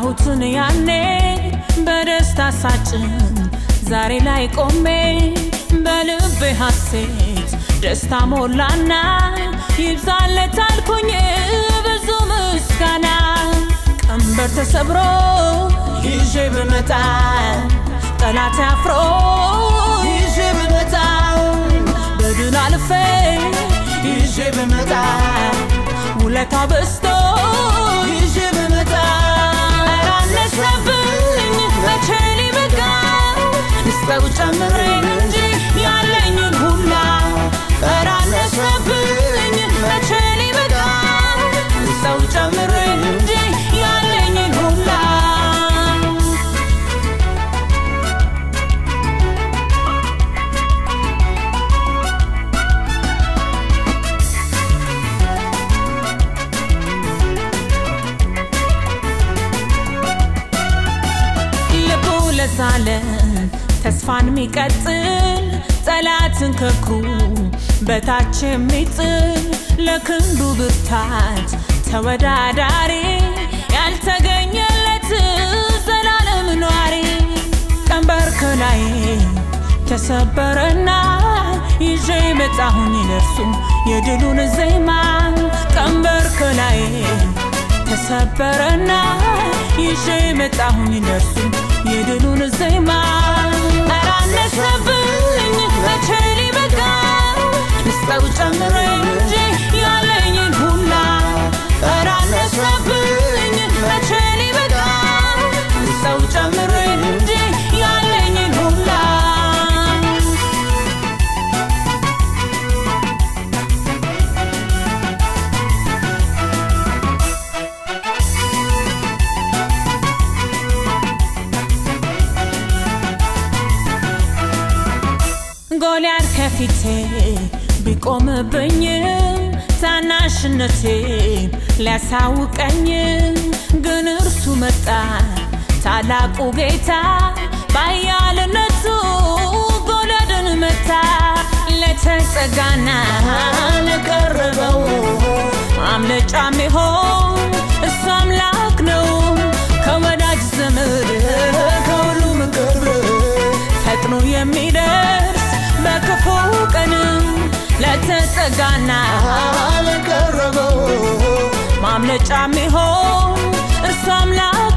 ያወቅኩትን ያኔ በደስታ ሳጭን ዛሬ ላይ ቆሜ በልቤ ሐሴት ደስታ ሞላና ይብዛለት አልኩኝ ብዙ ምስጋና ቀንበር ተሰብሮ ይዤ ብመጣ ጠላት አፍሮ ይዤ ብመጣ በድል አልፌ ይዤ ብመጣ ውለታ በስቶ ይዤ ብመጣ ኧረ አነሰብኝ መቼ ሊበቃ ልስጠው ጨምሬ እንጂ ያለኝን ሁላ ኧረ አነሰብኝ መቼ ሊበቃ ልስጠው ጨምሬ እንጂ ያለኝን ሁላ ልቡ ለዛለ ተስፋን የሚቀጥል ጠላትን ከክሩ በታች የሚጥል ለክንዱ ብርታት ተወዳዳሪ ያልተገኘለት ዘላለም ኗሪ ቀንበር ከላይ ተሰበረና ይዤ መጣሁኝ ለርሱ የድሉን ዜማ ቀንበር ከላይ ተሰበረና ይዤ መጣሁኝ ለርሱ የድሉን ዜማ ኧረ አነሰብኝ መቼ ሊበቃ ልስጠው ጨምሬ እንጂ ያለኝን ሁላ ኧረ አነሰብኝ መቼ ሊበቃ ልስጠው ጨምሬ እንጂ ያለኝን ሁላ ጎልያድ ከፊቴ ቢቆምብኝም ታናሽነቴ ሊያሳውቀኝ ግን እርሱ መጣ ታላቁ ጌታ ባያልነቱ ጎልያድን መታ ለተጸጋና ለቀረበው ማምለጫ ሚሆን እሱ አምላክ ነው ከወዳጅ ዘመድ ከሁሉም ቅርብ ፈጥኖ የሚደርስ በክፉ ቀን ለተጸጋና ለቀረበው ማምለጫ ሚሆን እርሱ አምላክ